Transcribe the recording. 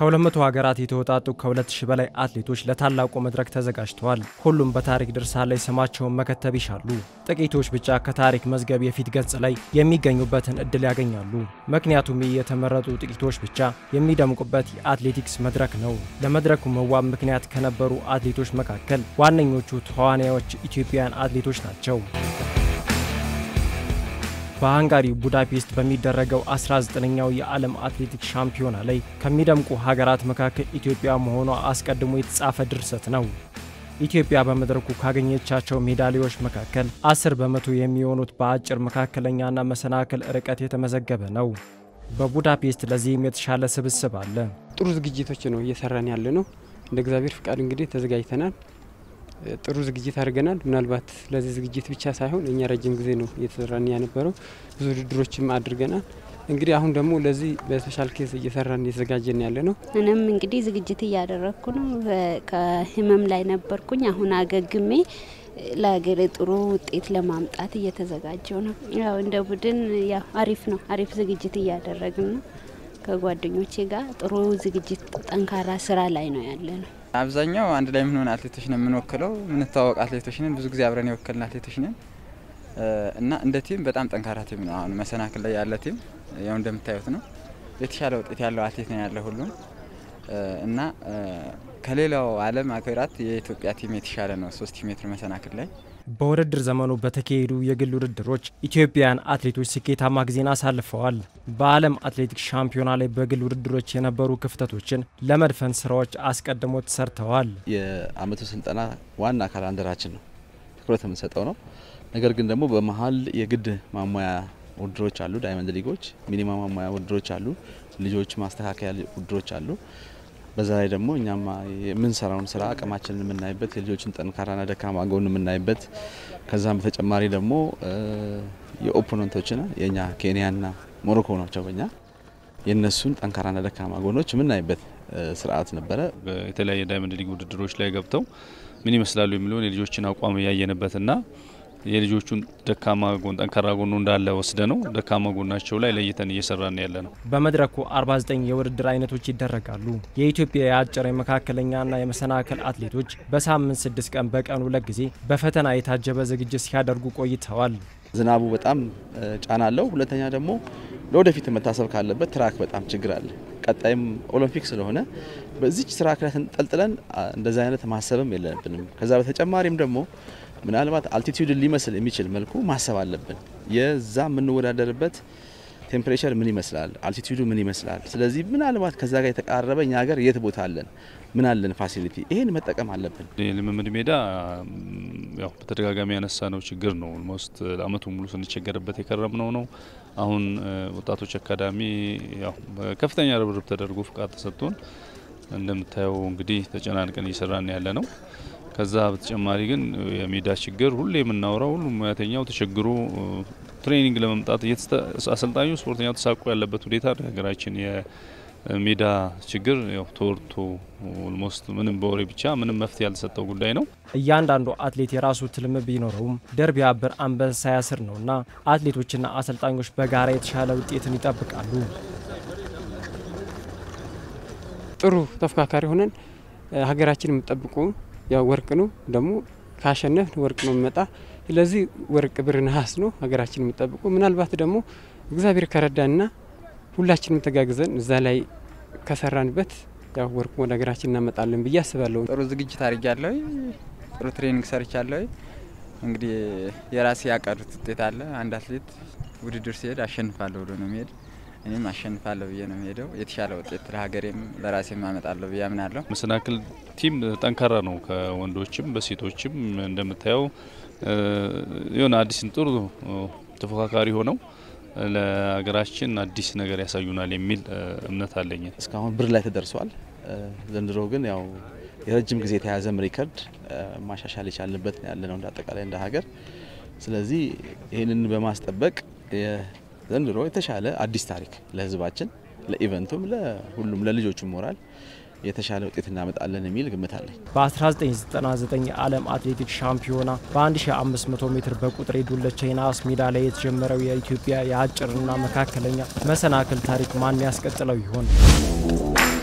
ከ200 ሀገራት የተወጣጡ ከ2000 በላይ አትሌቶች ለታላቁ መድረክ ተዘጋጅተዋል። ሁሉም በታሪክ ድርሳን ላይ ስማቸውን መከተብ ይሻሉ። ጥቂቶች ብቻ ከታሪክ መዝገብ የፊት ገጽ ላይ የሚገኙበትን እድል ያገኛሉ። ምክንያቱም ይህ የተመረጡ ጥቂቶች ብቻ የሚደምቁበት የአትሌቲክስ መድረክ ነው። ለመድረኩ መዋብ ምክንያት ከነበሩ አትሌቶች መካከል ዋነኞቹ ተዋናዮች ኢትዮጵያውያን አትሌቶች ናቸው። በሃንጋሪ ቡዳፔስት በሚደረገው 19ኛው የዓለም አትሌቲክስ ሻምፒዮና ላይ ከሚደምቁ ሀገራት መካከል ኢትዮጵያ መሆኗ አስቀድሞ የተጻፈ ድርሰት ነው። ኢትዮጵያ በመድረኩ ካገኘቻቸው ሜዳሊያዎች መካከል 10 በመቶ የሚሆኑት በአጭር መካከለኛና መሰናክል ርቀት የተመዘገበ ነው። በቡዳፔስት ለዚህም የተሻለ ስብስብ አለ። ጥሩ ዝግጅቶች ነው እየሰራን ያለ ነው። እንደ እግዚአብሔር ፍቃድ እንግዲህ ተዘጋጅተናል። ጥሩ ዝግጅት አድርገናል። ምናልባት ለዚህ ዝግጅት ብቻ ሳይሆን እኛ ረጅም ጊዜ ነው እየተሰራን የነበረው ብዙ ውድድሮችም አድርገናል። እንግዲህ አሁን ደግሞ ለዚህ በስፔሻል ኬስ እየሰራን እየተዘጋጀን ያለ ነው። እኔም እንግዲህ ዝግጅት እያደረግኩ ነው። ከህመም ላይ ነበርኩኝ። አሁን አገግሜ ለሀገሬ ጥሩ ውጤት ለማምጣት እየተዘጋጀው ነው። ያው እንደ ቡድን ያው አሪፍ ነው። አሪፍ ዝግጅት እያደረግን ነው። ከጓደኞቼ ጋር ጥሩ ዝግጅት፣ ጠንካራ ስራ ላይ ነው ያለ ነው። አብዛኛው አንድ ላይ የምንሆን አትሌቶች ነን የምንወክለው የምንተዋወቅ አትሌቶች ነን። ብዙ ጊዜ አብረን የወከልን አትሌቶች ነን እና እንደ ቲም በጣም ጠንካራ ቲም ነው። አሁን መሰናክል ላይ ያለ ቲም ያው እንደምታዩት ነው። የተሻለ ውጤት ያለው አትሌት ነው ያለ ሁሉም እና ከሌላው ዓለም ሀገራት የኢትዮጵያ ቲም የተሻለ ነው። ሶስት ሜትር መሰናክል ላይ በውድድር ዘመኑ በተካሄዱ የግል ውድድሮች ኢትዮጵያውያን አትሌቶች ስኬታማ ጊዜን አሳልፈዋል። በዓለም አትሌቲክስ ሻምፒዮና ላይ በግል ውድድሮች የነበሩ ክፍተቶችን ለመድፈን ስራዎች አስቀድሞ ተሰርተዋል። የአመቱ ስልጠና ዋና ካላንደራችን ነው፣ ትኩረት የምንሰጠው ነው። ነገር ግን ደግሞ በመሀል የግድ ማሟያ ውድድሮች አሉ፣ ዳይመንድ ሊጎች፣ ሚኒማ ማሟያ ውድድሮች አሉ፣ ልጆች ማስተካከያ ውድድሮች አሉ። በዛ ላይ ደግሞ እኛም የምንሰራውን ስራ አቅማችንን የምናይበት የልጆችን ጠንካራና ደካማ ጎን የምናይበት ከዛም በተጨማሪ ደግሞ የኦፖነንቶችን የእኛ ኬንያና ሞሮኮ ናቸው በኛ የእነሱን ጠንካራና ደካማ ጎኖች የምናይበት ስርዓት ነበረ። የተለያየ ዳይመንድ ሊግ ውድድሮች ላይ ገብተው ምን ይመስላሉ የሚለውን የልጆችን አቋም ያየንበትና የልጆቹን ደካማ ጎን ጠንካራ ጎኑ እንዳለ ወስደ ነው ደካማ ጎናቸው ላይ ለይተን እየሰራን ያለ ነው። በመድረኩ 49 የውድድር አይነቶች ይደረጋሉ። የኢትዮጵያ የአጭር የመካከለኛና የመሰናክል አትሌቶች በሳምንት ስድስት ቀን በቀን ሁለት ጊዜ በፈተና የታጀበ ዝግጅት ሲያደርጉ ቆይተዋል። ዝናቡ በጣም ጫና አለው። ሁለተኛ ደግሞ ለወደፊት መታሰብ ካለበት ትራክ በጣም ችግር አለ። ቀጣይም ኦሎምፒክ ስለሆነ በዚች ትራክ ላይ ተንጠልጥለን እንደዚ አይነት ማሰብም የለብንም። ከዛ በተጨማሪም ደግሞ ምናልባት አልቲቲዩድን ሊመስል የሚችል መልኩ ማሰብ አለብን። የዛ የምንወዳደርበት ቴምፕሬቸር ምን ይመስላል፣ አልቲቲዩዱ ምን ይመስላል። ስለዚህ ምናልባት ከዛ ጋር የተቃረበ እኛ ሀገር የት ቦታ አለን፣ ምን አለን ፋሲሊቲ፣ ይሄን መጠቀም አለብን። የልምምድ ሜዳ ያው በተደጋጋሚ ያነሳ ነው ችግር ነው። ኦልሞስት አመቱ ሙሉ ስንቸገርበት የከረምነው ነው። አሁን ወጣቶች አካዳሚ ያው በከፍተኛ ርብርብ ተደርጎ ፍቃድ ተሰጥቶን እንደምታየው እንግዲህ ተጨናንቀን እየሰራን ያለ ነው። ከዛ በተጨማሪ ግን የሜዳ ችግር ሁሌ የምናወራው ሁሉም ሙያተኛው ተቸግሮ ትሬኒንግ ለመምጣት አሰልጣኙ ስፖርተኛው ተሳቆ ያለበት ሁኔታ ሀገራችን የሜዳ ችግር ያው ተወርቶ ኦልሞስት ምንም በወሬ ብቻ ምንም መፍትሄ ያልተሰጠው ጉዳይ ነው። እያንዳንዱ አትሌት የራሱ ትልም ቢኖረውም ድር ቢያብር አንበሳ ያስር ነውና አትሌቶችና አሰልጣኞች በጋራ የተሻለ ውጤትን ይጠብቃሉ። ጥሩ ተፎካካሪ ሆነን ሀገራችን የምጠብቁ ያው ወርቅ ነው ደግሞ ካሸነፍ ወርቅ ነው የሚመጣ። ስለዚህ ወርቅ፣ ብር፣ ነሐስ ነው ሀገራችን የሚጠብቁ። ምናልባት ደግሞ እግዚአብሔር ከረዳንና ሁላችንም ተጋግዘን እዛ ላይ ከሰራንበት ያው ወርቅ ወደ ሀገራችን እናመጣለን ብዬ አስባለሁ። ጥሩ ዝግጅት አድርጊያለሁ። ጥሩ ትሬኒንግ ሰርቻለሁ። እንግዲህ የራሴ ያቀዱት ውጤት አለ። አንድ አትሌት ውድድር ሲሄድ አሸንፋለሁ ብሎ ነው የሚሄድ እኔም አሸንፋለሁ ብዬ ነው የሚሄደው። የተሻለ ውጤት ለሀገሬም ለራሴም አመጣለሁ ብዬ አምናለሁ። መሰናክል ቲም ጠንካራ ነው። ከወንዶችም በሴቶችም እንደምታየው የሆነ አዲስን ጥሩ ተፎካካሪ ሆነው ለሀገራችን አዲስ ነገር ያሳዩናል የሚል እምነት አለኝ። እስካሁን ብር ላይ ተደርሷል። ዘንድሮ ግን ያው የረጅም ጊዜ የተያዘም ሪከርድ ማሻሻል የቻልንበት ያለ ነው እንደ አጠቃላይ እንደ ሀገር። ስለዚህ ይህንን በማስጠበቅ ዘንድሮ የተሻለ አዲስ ታሪክ ለሕዝባችን ለኢቨንቱም፣ ለሁሉም ለልጆቹም ሞራል የተሻለ ውጤት እናመጣለን የሚል ግምት አለኝ። በ1999 የዓለም አትሌቲክስ ሻምፒዮና በ1500 ሜትር በቁጥር የዱለቻ የነሐስ ሜዳሊያ የተጀመረው የኢትዮጵያ የአጭርና መካከለኛ መሰናክል ታሪክ ማን ያስቀጥለው ይሆን?